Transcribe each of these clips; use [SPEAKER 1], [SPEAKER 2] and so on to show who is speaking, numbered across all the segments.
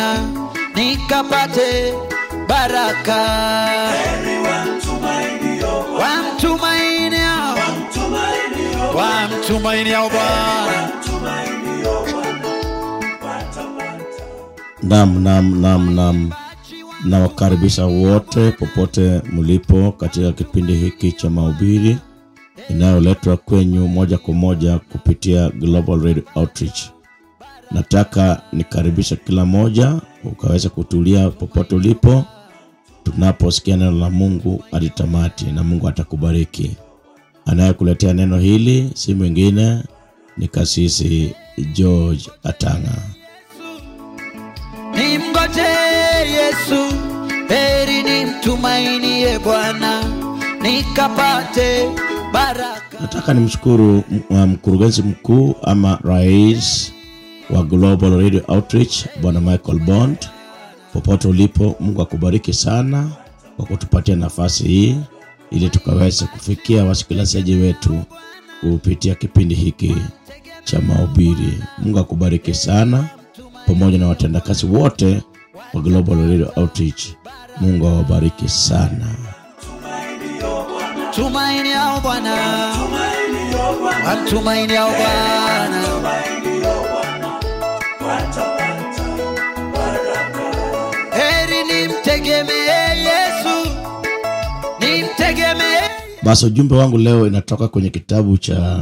[SPEAKER 1] Bwana nikapate baraka. Wamtumainiao wamtumainiao Bwana
[SPEAKER 2] Nam, nam, nam, nam. Nawakaribisha wote popote mlipo katika kipindi hiki cha mahubiri inayoletwa kwenyu moja kwa moja kupitia Global Radio Outreach. Nataka nikaribisha kila moja ukaweza kutulia popote ulipo tunaposikia neno la Mungu hadi tamati, na Mungu atakubariki. Anayekuletea neno hili si mwingine ni Kasisi George Atanga.
[SPEAKER 1] nimgoje Yesu, heri nimtumainie Bwana nikapate baraka.
[SPEAKER 2] Nataka nimshukuru m- uh, mkurugenzi mkuu ama rais wa Global Radio Outreach Bwana Michael Bond. Popote ulipo, Mungu akubariki sana kwa kutupatia nafasi hii ili tukaweze kufikia wasikilizaji wetu kupitia kipindi hiki cha mahubiri. Mungu akubariki sana pamoja na watendakazi wote wa Global Radio Outreach. Mungu awabariki sana.
[SPEAKER 1] Tumainiao Bwana wamtumainiao Bwana heri nimtegemee Yesu, nimtegemee
[SPEAKER 2] Basi ujumbe wangu leo inatoka kwenye kitabu cha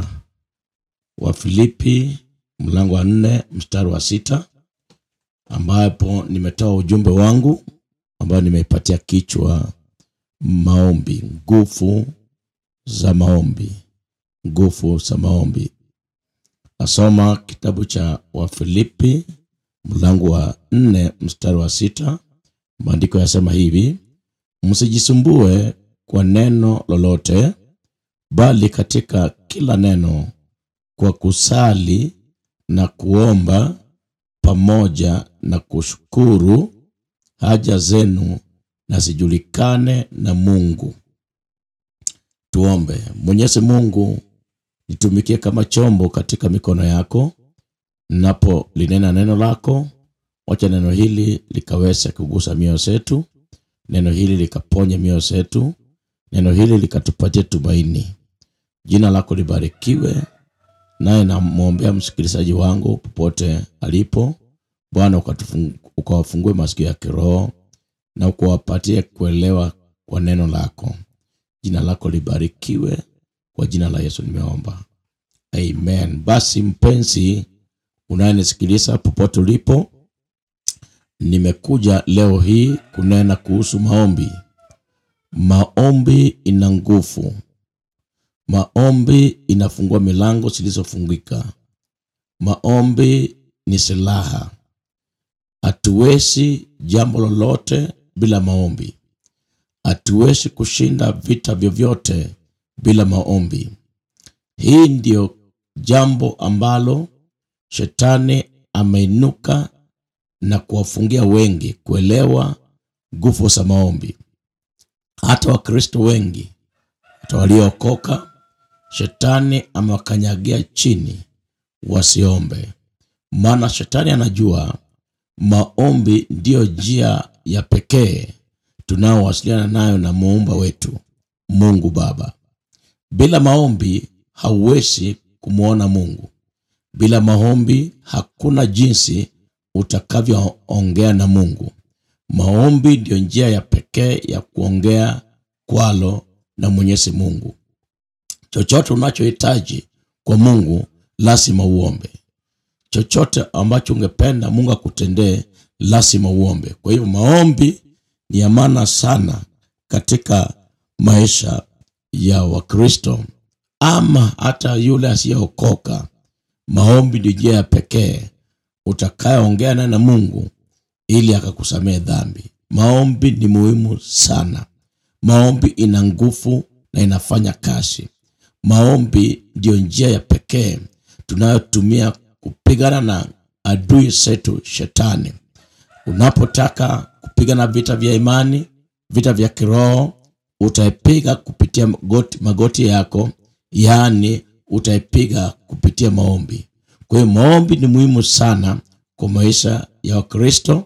[SPEAKER 2] Wafilipi mlango wa nne mstari wa sita ambapo nimetoa ujumbe wangu ambayo nimeipatia kichwa maombi, nguvu za maombi, nguvu za maombi. Nasoma kitabu cha Wafilipi mlango wa nne mstari wa sita. Maandiko yasema hivi: msijisumbue kwa neno lolote, bali katika kila neno kwa kusali na kuomba pamoja na kushukuru haja zenu na zijulikane na Mungu. Tuombe. Mwenyezi Mungu, nitumikie kama chombo katika mikono yako, napo linena neno lako. Wacha neno hili likaweze kugusa mioyo zetu, neno hili likaponye mioyo zetu, neno hili likatupatie tumaini. Jina lako libarikiwe, naye namwombea msikilizaji wangu popote alipo. Bwana ukatufung- ukawafungue masikio ya kiroho na ukawapatie kuelewa kwa neno lako. Jina lako libarikiwe, kwa jina la Yesu nimeomba, amen. Basi mpenzi unayenisikiliza popote ulipo, nimekuja leo hii kunena kuhusu maombi. Maombi ina nguvu. Maombi inafungua milango zilizofungika. Maombi ni silaha. Hatuwezi jambo lolote bila maombi. Hatuwezi kushinda vita vyovyote bila maombi. Hii ndio jambo ambalo shetani ameinuka na kuwafungia wengi kuelewa nguvu za maombi. Hata Wakristo wengi, hata waliookoka, shetani amewakanyagia chini wasiombe, maana shetani anajua maombi ndiyo njia ya pekee tunaowasiliana nayo na muumba wetu Mungu Baba. Bila maombi hauwezi kumwona Mungu. Bila maombi hakuna jinsi utakavyoongea na Mungu. Maombi ndiyo njia ya pekee ya kuongea kwalo na Mwenyezi Mungu. Chochote unachohitaji kwa Mungu lazima uombe. Chochote ambacho ungependa Mungu akutendee lazima uombe. Kwa hiyo maombi ni ya maana sana katika maisha ya Wakristo ama hata yule asiyeokoka. Maombi ndio njia ya pekee utakayoongea naye na Mungu ili akakusamehe dhambi. Maombi ni muhimu sana. Maombi ina nguvu na inafanya kazi. Maombi ndiyo njia ya pekee tunayotumia kupigana na adui zetu shetani. Unapotaka kupigana vita vya imani, vita vya kiroho, utaipiga kupitia magoti, magoti yako, yaani utaipiga kupitia maombi. Kwa hiyo maombi ni muhimu sana kwa maisha ya Wakristo,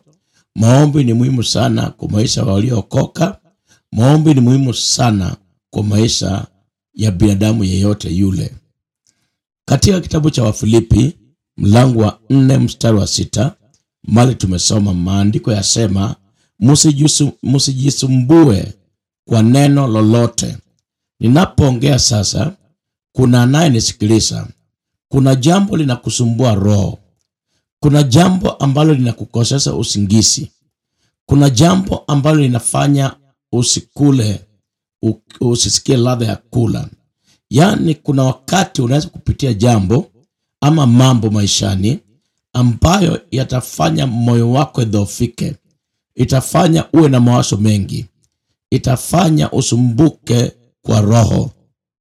[SPEAKER 2] maombi ni muhimu sana kwa maisha waliookoka maombi ni muhimu sana kwa maisha ya binadamu yeyote yule katika kitabu cha wafilipi mlango wa nne mstari wa sita mali tumesoma maandiko yasema "Msijisu- msijisumbue kwa neno lolote ninapoongea sasa kuna anayenisikiliza kuna jambo linakusumbua roho kuna jambo ambalo linakukosesha usingizi kuna jambo ambalo linafanya usikule u- usisikie ladha ya kula yaani kuna wakati unaweza kupitia jambo ama mambo maishani ambayo yatafanya moyo wako idhoofike itafanya uwe na mawazo mengi itafanya usumbuke kwa roho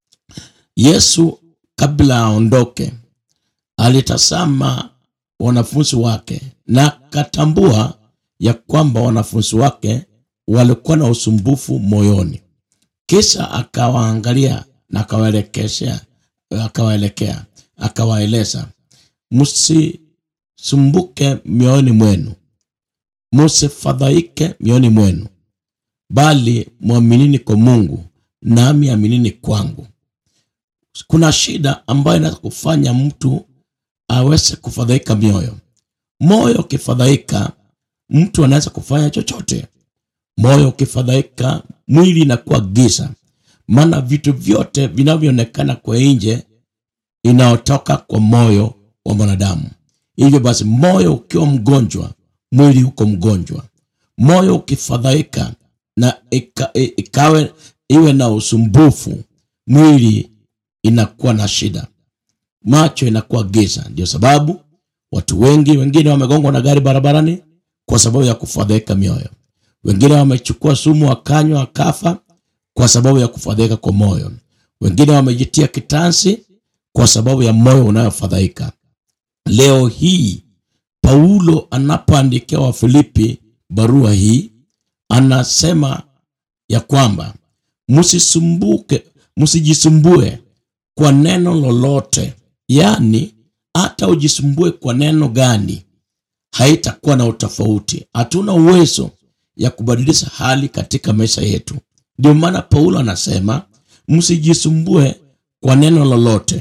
[SPEAKER 2] yesu kabla aondoke alitazama wanafunzi wake na akatambua ya kwamba wanafunzi wake walikuwa na usumbufu moyoni kisha akawaangalia na akawaelekesha akawaelekea akawaeleza msisumbuke mioyoni mwenu msifadhaike mioyoni mwenu bali mwaminini kwa mungu nami aminini kwangu kuna shida ambayo inaweza kufanya mtu aweze kufadhaika mioyo moyo ukifadhaika mtu anaweza kufanya chochote moyo ukifadhaika mwili inakuwa giza maana vitu vyote vinavyoonekana kwa nje inayotoka kwa moyo wa mwanadamu hivyo basi moyo ukiwa mgonjwa mwili uko mgonjwa moyo ukifadhaika na ika, i- ikawe iwe na usumbufu mwili inakuwa na shida macho inakuwa giza ndio sababu watu wengi wengine wamegongwa na gari barabarani kwa sababu ya kufadhaika mioyo wengine wamechukua sumu wakanywa wakafa kwa sababu ya kufadhaika kwa moyo wengine wamejitia kitansi kwa sababu ya moyo unayofadhaika leo hii paulo anapoandikia wafilipi barua hii anasema ya kwamba msisumbuke msijisumbue kwa neno lolote yaani hata ujisumbue kwa neno gani haitakuwa na utofauti hatuna uwezo ya kubadilisha hali katika maisha yetu ndio maana paulo anasema msijisumbue kwa neno lolote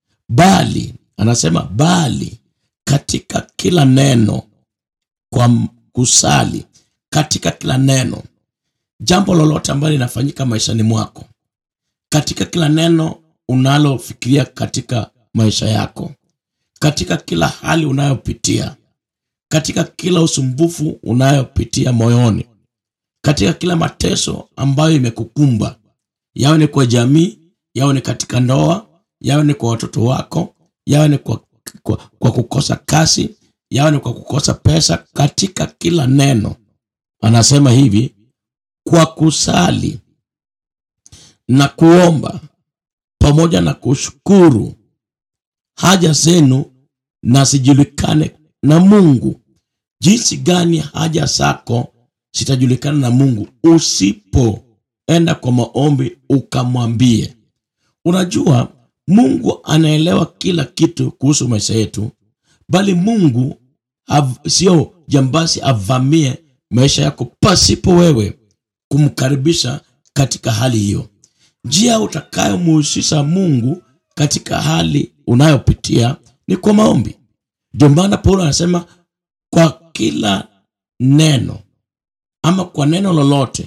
[SPEAKER 2] bali anasema bali katika kila neno kwa m- kusali katika kila neno jambo lolote ambalo linafanyika maishani mwako katika kila neno unalofikiria katika maisha yako katika kila hali unayopitia katika kila usumbufu unayopitia moyoni katika kila mateso ambayo imekukumba yawe ni kwa jamii yawe ni katika ndoa yawe ni kwa watoto wako yawe ni kwa, kwa, kwa kukosa kazi yawe ni kwa kukosa pesa katika kila neno anasema hivi kwa kusali na kuomba pamoja na kushukuru haja zenu na zijulikane na mungu jinsi gani haja zako zitajulikana na mungu usipoenda kwa maombi ukamwambie unajua mungu anaelewa kila kitu kuhusu maisha yetu bali mungu av- sio jambasi avamie maisha yako pasipo wewe kumkaribisha katika hali hiyo njia utakayomuhusisha mungu katika hali unayopitia ni kwa maombi ndio maana paulo anasema kwa kila neno ama kwa neno lolote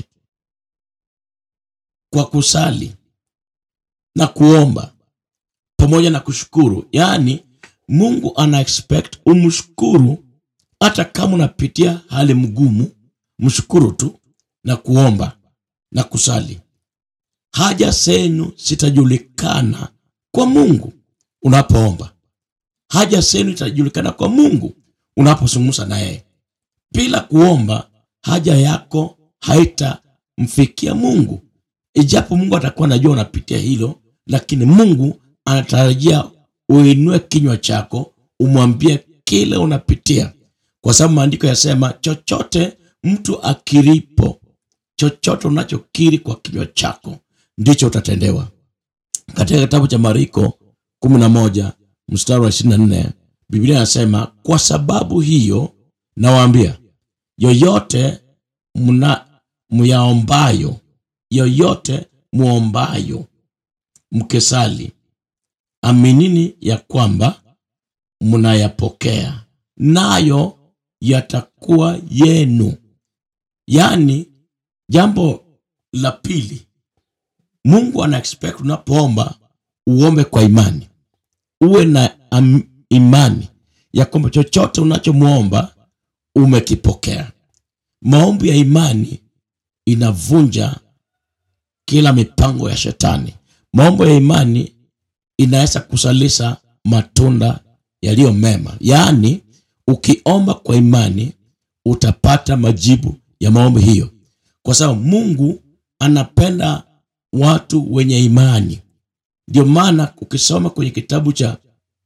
[SPEAKER 2] kwa kusali na kuomba pamoja na kushukuru yaani mungu ana expect umshukuru hata kama unapitia hali mgumu mshukuru tu na kuomba na kusali haja zenu zitajulikana kwa mungu unapoomba haja zenu itajulikana kwa mungu unapozungumza na yeye bila kuomba haja yako haitamfikia mungu ijapo mungu atakuwa anajua unapitia hilo lakini mungu anatarajia uinue kinywa chako umwambie kile unapitia kwa sababu maandiko yasema chochote mtu akiripo chochote unachokiri kwa kinywa chako ndicho utatendewa katika kitabu cha mariko 11 mstari wa 24 biblia inasema kwa sababu hiyo nawaambia yoyote mna myaombayo yoyote muombayo mkesali aminini ya kwamba mnayapokea nayo yatakuwa yenu yaani jambo la pili mungu ana expect unapoomba uombe kwa imani uwe na am, imani ya kwamba chochote unachomwomba umekipokea maombi ya imani inavunja kila mipango ya shetani maombi ya imani inaweza kusalisa matunda yaliyo mema yaani ukiomba kwa imani utapata majibu ya maombi hiyo kwa sababu mungu anapenda watu wenye imani ndio maana ukisoma kwenye kitabu cha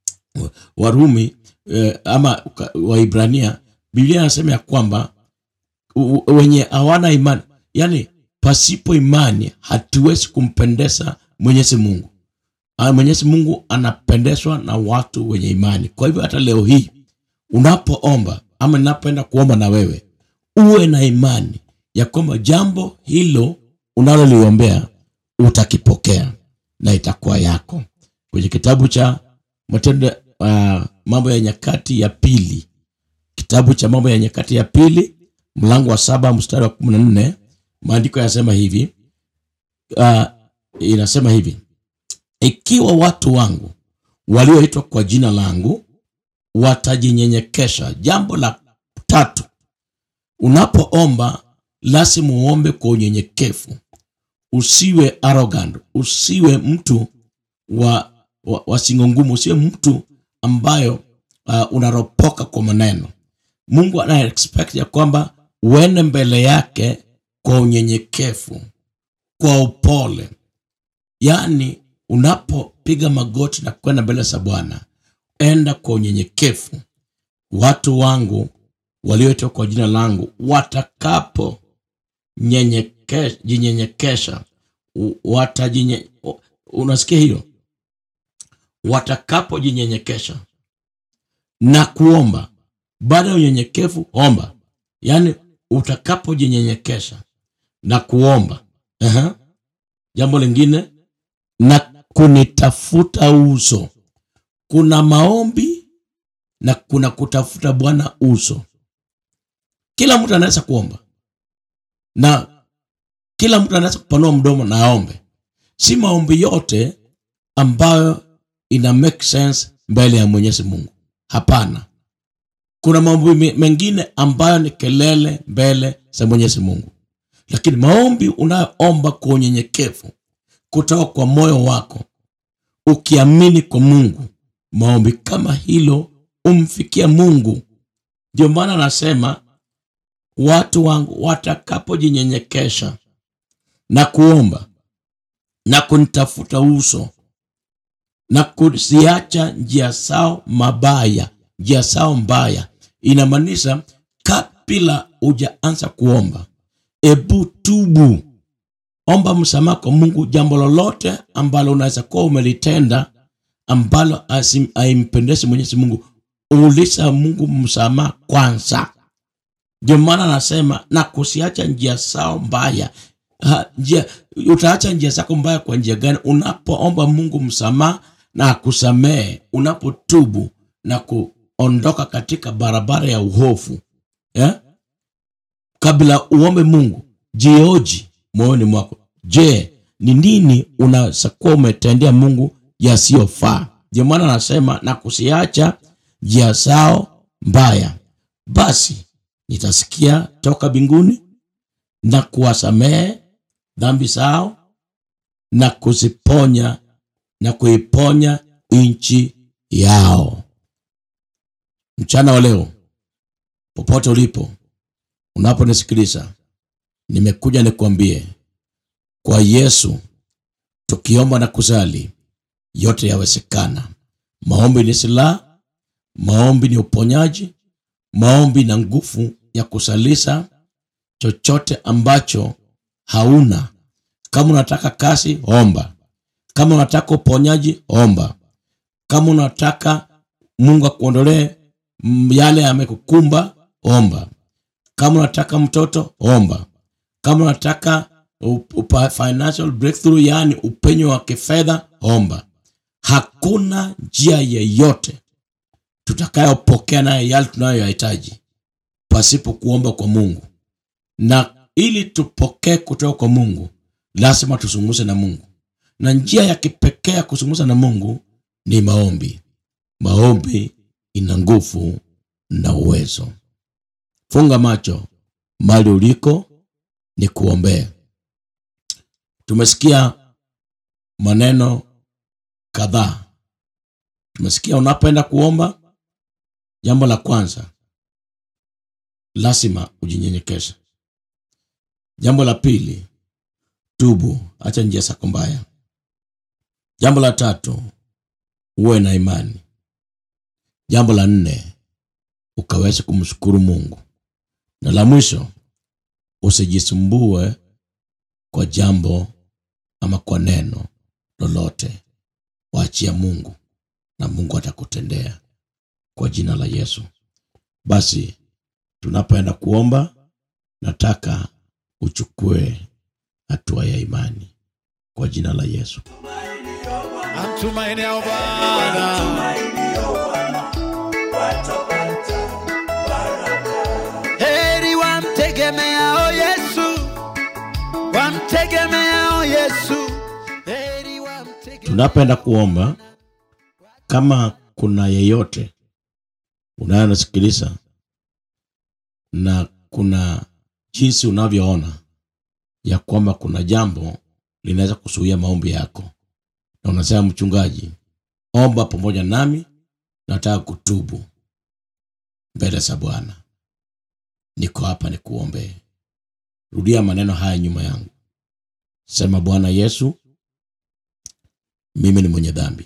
[SPEAKER 2] warumi eh, ama uka- waibrania biblia anasema ya kwamba u- u- wenye hawana imani yani pasipo imani hatuwezi kumpendeza mwenyezi mungu Ah, mwenyezi mungu anapendezwa na watu wenye imani kwa hivyo hata leo hii unapoomba ama ninapoenda kuomba na wewe uwe na imani ya kwamba jambo hilo unaloliombea utakipokea na itakuwa yako kwenye kitabu cha matendo uh, mambo ya nyakati ya pili kitabu cha mambo ya nyakati ya pili mlango wa saba mstari wa kumi na nne maandiko yanasema hivi uh, inasema hivi ikiwa watu wangu walioitwa kwa jina langu watajinyenyekesha jambo la tatu unapoomba lazima uombe kwa unyenyekevu usiwe arrogant usiwe mtu wa, wa, wa singo ngumu usiwe mtu ambayo uh, unaropoka kwa maneno mungu ana expect ya kwamba uende mbele yake kwa unyenyekevu kwa upole yaani unapopiga magoti na kwenda mbele za bwana enda kwa unyenyekevu watu wangu walioitwa kwa jina langu watakapo nyenyeke- jinyenyekesha u- watajinye u- unasikia hiyo watakapojinyenyekesha na kuomba baada ya unyenyekevu omba yaani utakapojinyenyekesha na kuomba Aha. jambo lingine na kunitafuta uso kuna maombi na kuna kutafuta bwana uso kila mtu anaweza kuomba na kila mtu anaweza kupanua mdomo na aombe si maombi yote ambayo ina make sense mbele ya mwenyezi mungu hapana kuna maombi me- mengine ambayo ni kelele mbele za mwenyezi mungu lakini maombi unayoomba kwa unyenyekevu kutoka kwa moyo wako ukiamini kwa mungu maombi kama hilo umfikia mungu ndio maana anasema watu wangu watakapojinyenyekesha na kuomba na kunitafuta uso na kuziacha njia zao mabaya njia zao mbaya inamaanisha kabla hujaanza kuomba ebu tubu omba msamaha kwa mungu jambo lolote ambalo unaweza kuwa umelitenda ambalo asim- haimpendezi mwenyezi mungu uliza mungu msamaha kwanza ndio maana anasema na kusiacha njia zao mbaya ha, njia, utaacha njia zako mbaya kwa njia gani unapoomba mungu msamaha na akusamehe unapotubu na kuondoka katika barabara ya uhofu eh? kabla uombe mungu jioji moyoni mwako je ni nini unaweza kuwa umetendea mungu yasiyofaa ndio maana anasema na kusiacha njia zao mbaya basi nitasikia toka mbinguni na kuwasamehe dhambi zao na kuziponya na kuiponya nchi yao mchana wa leo popote ulipo unaponisikiliza nimekuja nikuambie kwa yesu tukiomba na kuzali yote yawezekana maombi ni silaha maombi ni uponyaji maombi na nguvu ya kusalisa chochote ambacho hauna kama unataka kazi omba kama unataka uponyaji omba kama unataka mungu akuondolee mm, yale yamekukumba omba kama unataka mtoto omba kama unataka up- upa- financial breakthrough yaani upenyo wa kifedha omba hakuna njia yeyote tutakayopokea naye yale tunayoyahitaji pasipo kuomba kwa mungu na ili tupokee kutoka kwa mungu lazima tusungumze na mungu na njia ya kipekee ya kuzungumza na mungu ni maombi maombi ina nguvu na uwezo funga macho mali uliko ni kuombea tumesikia maneno kadhaa tumesikia unapoenda kuomba jambo la kwanza lazima ujinyenyekeshe jambo la pili tubu acha njia zako mbaya jambo la tatu uwe na imani jambo la nne ukaweze kumshukuru mungu na la mwisho usijisumbue kwa jambo ama kwa neno lolote waachia mungu na mungu atakutendea kwa jina la yesu basi tunapoenda kuomba nataka uchukue hatua ya imani kwa jina la yesu
[SPEAKER 1] Amtumaini ya Bwana. Heri wamtegemeao Yesu, wamtegemeao Yesu. Heri wamtegemeao
[SPEAKER 2] tunapoenda kuomba kama kuna yeyote unayonisikiliza na kuna jinsi unavyoona ya kwamba kuna jambo linaweza kusuia maombi yako na unasema mchungaji omba pamoja nami nataka kutubu mbele za bwana niko hapa nikuombee rudia maneno haya nyuma yangu sema bwana yesu mimi ni mwenye dhambi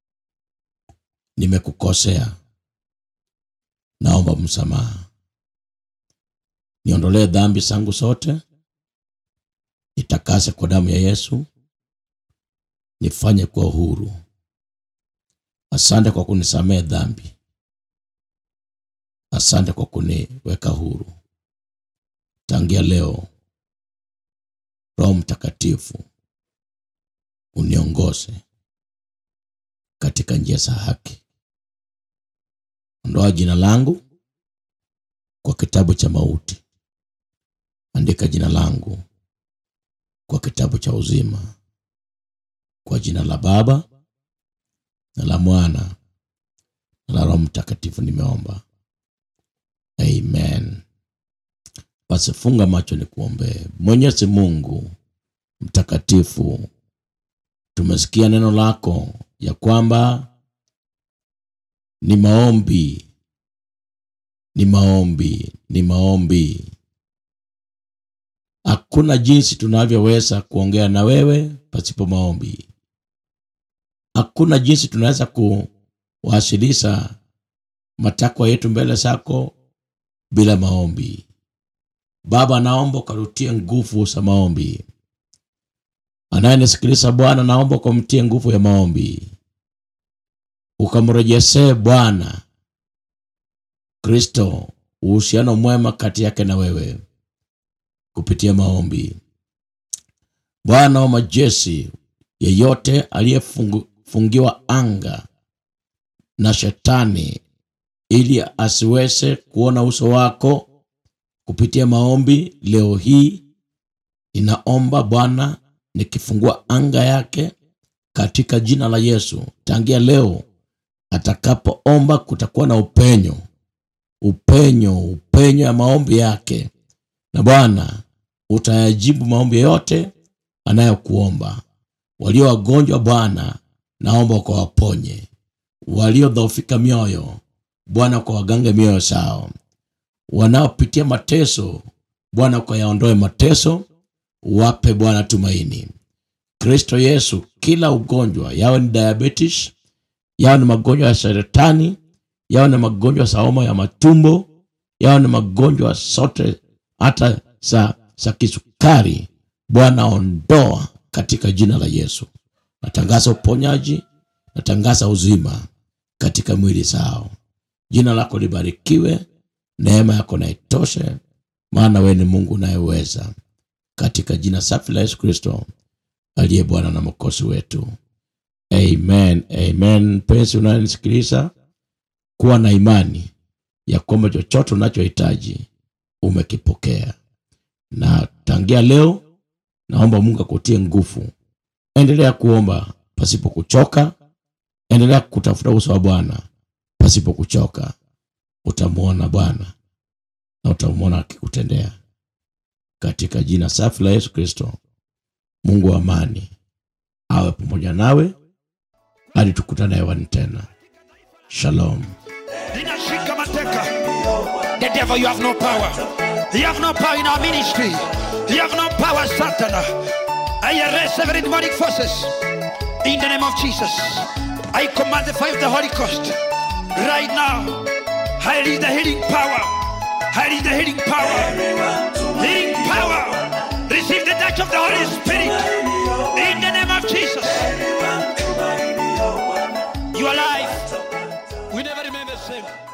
[SPEAKER 2] nimekukosea naomba msamaha niondolee dhambi zangu zote nitakase kwa damu ya yesu nifanye kwa uhuru asante kwa kunisamehe dhambi asante kwa kuniweka huru tangia leo roho mtakatifu uniongoze katika njia za haki ondoa jina langu kwa kitabu cha mauti andika jina langu kwa kitabu cha uzima kwa jina la baba na la mwana na la roho mtakatifu nimeomba amen basi funga macho ni kuombee mwenyezi mungu mtakatifu tumesikia neno lako ya kwamba ni maombi ni maombi ni maombi hakuna jinsi tunavyoweza kuongea na wewe pasipo maombi hakuna jinsi tunaweza kuwasilisha matakwa yetu mbele zako bila maombi baba naomba ukarutie nguvu za maombi anayenisikiliza bwana naomba ukamtie nguvu ya maombi ukamrejesee bwana kristo uhusiano mwema kati yake na wewe kupitia maombi bwana wa majeshi yeyote aliyefungiwa anga na shetani ili asiweze kuona uso wako kupitia maombi leo hii inaomba bwana nikifungua anga yake katika jina la yesu tangia leo atakapoomba kutakuwa na upenyo upenyo upenyo ya maombi yake na bwana utayajibu maombi yote anayokuomba walio wagonjwa bwana naomba ukawaponye waliodhoofika mioyo bwana ukawagange mioyo sao wanaopitia mateso bwana ukayaondoe mateso wape bwana tumaini kristo yesu kila ugonjwa yawe ni diabetes yawe ni magonjwa ya saratani yawe ni magonjwa ya homa ya matumbo yawe ni magonjwa sote hata za, za kisukari bwana ondoa katika jina la yesu natangaza uponyaji natangaza uzima katika mwili zao jina lako libarikiwe neema yako na itoshe maana wewe ni mungu unayeweza katika jina safi la yesu kristo aliye bwana na mwokozi wetu amen amen mpenzi unayenisikiliza kuwa na imani ya kwamba chochote unachohitaji umekipokea na tangia leo naomba mungu akutie nguvu endelea kuomba pasipo kuchoka endelea kutafuta uso wa bwana pasipo kuchoka utamwona bwana na utamwona akikutendea katika jina safi la yesu kristo mungu wa amani awe pamoja nawe hadi tukutane hewani tena shalom
[SPEAKER 1] Ninashika mateka. The devil, you have no power. You have no power in our ministry. You have no power, Satan. I arrest every demonic forces in the name of Jesus. I command the fire of the Holy Ghost right now. I release the healing power. I release the healing power. Healing power. Receive the touch of the Holy Spirit in the name of Jesus. Your life will never remain the same.